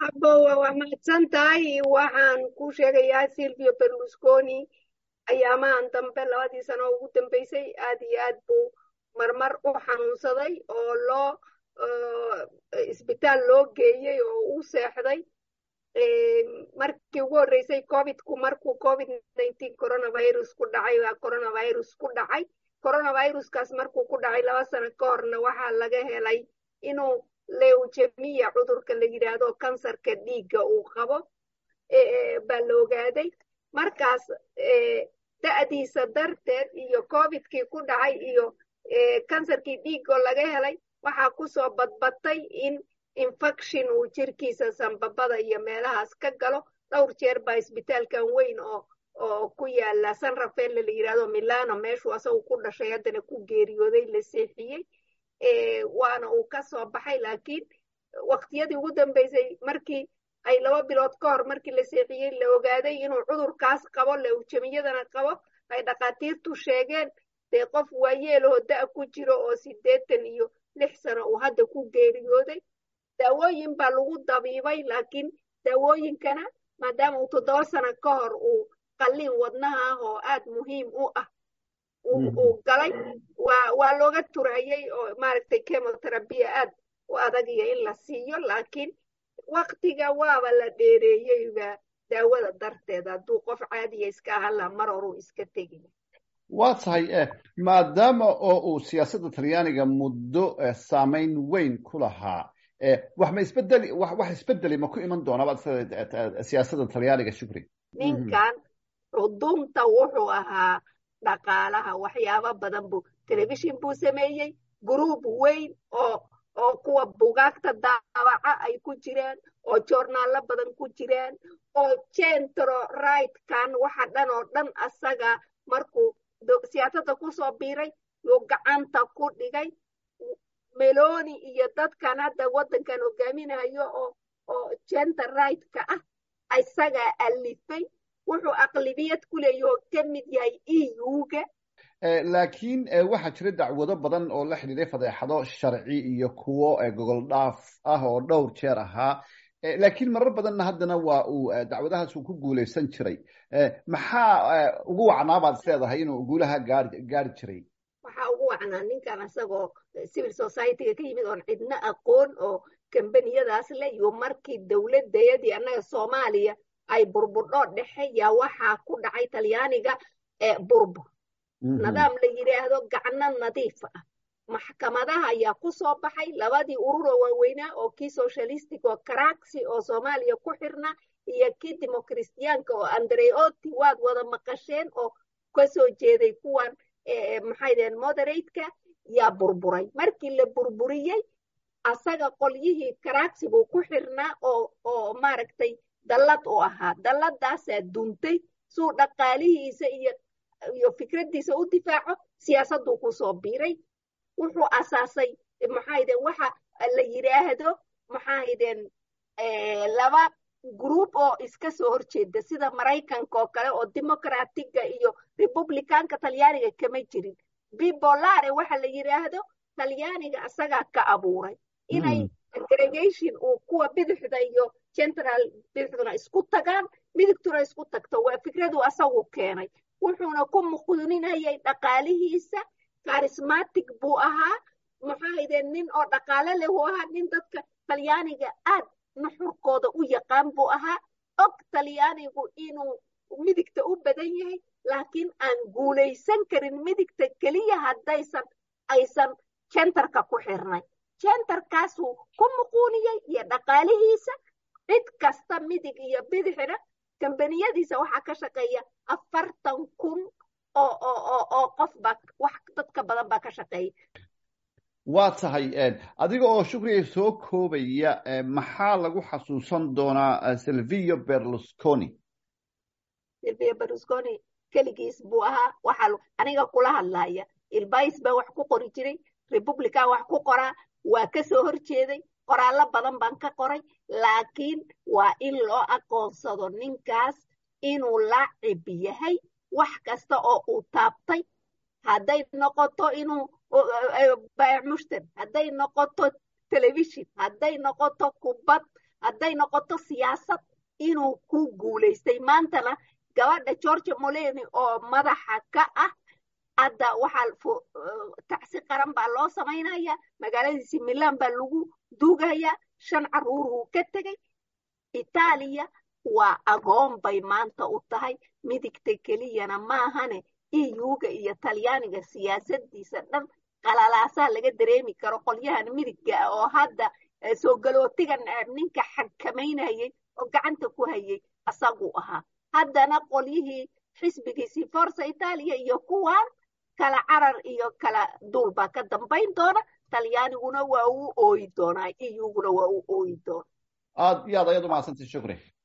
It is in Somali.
abowa waa mahadsan tahay waxaan ku sheegayaa silvio berlusconi ayaamahan dambe labadii sano ugu dambeysay aad iyo aad buu marmar u xanuunsaday oo loo isbitaal loo geeyey oo u seexday markii ugu horreysay covidku markuu covid nineteen coronavirus ku dhacay waa coronavirus ku dhacay coronaviruskaas markuu ku dhacay laba sano ka horna waxaa laga helay inuu leujemiya cudurka la yidhaahdo kansarka dhiigga uu qabo baa la ogaaday markaas da'diisa darteed iyo covidkii ku dhacay iyo kansarkii dhiiggoo laga helay waxaa kusoo badbatay in infection uu jirkiisa sambabada iyo meelahaas ka galo dhowr jeer baa isbitaalkan weyn oo oo ku yaala san rafaelle la yidhahdo milano meeshuu asagu ku dhashay haddana ku geeriyooday la seexiyey waana uu ka soo baxay laakiin waqtiyadii ugu dambeysay markii ay laba bilood ka hor markii la seexiyey la ogaaday inuu cudurkaas qabo leujamiyadana qabo ay dhakhaatiirtu sheegeen dee qof waayeeloo da' ku jiro oo siddeetan iyo lix sano uu hadda ku geeriyooday daawooyin baa lagu dabiibay laakiin daawooyinkana maadaama uu toddoba sano ka hor uu qalliin wadnaha ah oo aad muhiim u ah uu galay waa looga turayey oo maaragtay chemotherapia aad u adagiyo in la siiyo laakiin waktiga waaba la dheereeyeyba daawada darteed hadduu qof caadiya iska ahala mar horuu iska tegin waa tahay maadaama oo uu siyaasadda talyaaniga muddo saamayn weyn ku lahaa wax ma isbedeli wax isbedeli ma ku iman doonaba siyaasadda talyaaniga shukri ninkan cudunta wuxuu ahaa dhaqaalaha waxyaabo badan buu telefishin buu sameeyey gruub weyn oo oo kuwa bugaagta daabaca ay ku jiraan oo joornaalo badan ku jiraan oo centro rightkan waxa dhan oo dhan asaga markuu siyaasadda kusoo biiray yuu gacanta ku dhigay meloni iyo dadkan hadda waddankan hogaaminayo oo oo center rightka ah isagaa alifay wuxuu aqlibiyad ku leeyaho ka mid yahay euga laakiin waxaa jira dacwado badan oo la xidhiiday fadeexado sharci iyo kuwo gogol dhaaf ah oo dhowr jeer ahaa laakiin marar badanna haddana waa uu dacwadahaas uu ku guulaysan jiray maxaa ugu wacnaa baad is leedahay inuu guulaha gaari gaari jiray waxaa ugu wacnaa ninkan isagoo civil societyga ka yimid oon cidno aqoon oo kambaniyadaas le iyo markii dowladayadii annaga soomaaliya ay burburdhoo dhexe yaa waxaa ku dhacay talyaaniga burbur nidaam la yidhaahdo gacno nadiif ah maxkamadaha ayaa ku soo baxay labadii ururoo waaweynaa oo kii socialistic oo karaxi oo soomaaliya ku xirna iyo kii democristiyaanka oo andreoti waad wada maqasheen oo kasoo jeeday kuwan maxay daheen moderateka yaa burburay markii la burburiyey asaga qolyihii karaxi buu ku xirnaa oo oo maaragtay dallad u ahaa dalladaasaa duntay suu dhaqaalihiisa iyo iyo fikraddiisa u difaaco siyaasadduu kusoo biiray wuxuu asaasay maxaydeen waxa la yidhaahdo maxaydeen laba group oo iska soo horjeeda sida maraykanka oo kale oo democratiga iyo republicanka talyaaniga kama jirin bibolare waxa la yidhaahdo talyaaniga isagaa ka abuuray inay aggregation uu kuwa bidixda iyo central bidixduna isku tagaan midigtuna isku tagto waa fikradu asagu keenay wuxuuna ku muquuninayay dhaqaalihiisa charismatic buu ahaa maxaydeen nin oo dhaqaale leh uu ahaa nin dadka talyaaniga aad nuxurkooda u yaqaan buu ahaa og talyaanigu inuu midigta u badan yahay laakiin aan guulaysan karin midigta keliya haddaysan aysan centerka ku xirnay centerkaasuu ku muquuniyey iyo dhaqaalihiisa cid kasta midig iyo bidixna kambaniyadiisa waxaa ka shaqeeya afartan kun oo oo oo qof baa wax dadka badan baa ka shaqeeya waa tahay adiga oo shukriya soo koobaya maxaa lagu xasuusan doonaa silvio berlusconi silvio berlusconi keligiis buu ahaa waxaa aniga kula hadlaya ilbais baa wax ku qori jiray republican wax ku qoraa waa ka soo horjeeday qoraallo badan baan ka qoray laakiin waa in loo aqoonsado ninkaas inuu laacib yahay wax kasta oo uu taabtay hadday noqoto inuu mushtar hadday noqoto telefishin hadday noqoto kubad hadday noqoto siyaasad inuu ku guulaystay maantana gabadha georgia moleni oo madaxa ka ah hadda waxaa tacsi qaran baa loo samaynaya magaaladiisi milan baa lagu duugaya shan caruuruu ka tegey itaaliya waa agoon bay maanta u tahay midigta keliyana maahane euga iyo talyaaniga siyaasadiisa dhan qalalaasaa laga dareemi karo qolyahan midigga ah oo hadda soo galootiga ninka xakamaynayay oo gacanta ku hayay asaguu ahaa haddana qolyihii xisbigiisii forsa itaaliya iyo kuwan kala carar iyo kala duul baa ka dambayn doona talyaaniguna waa uu ooyi doonaa euguna waa uu ooyi doona aad iyo aad ayaad u mahadsantay shukri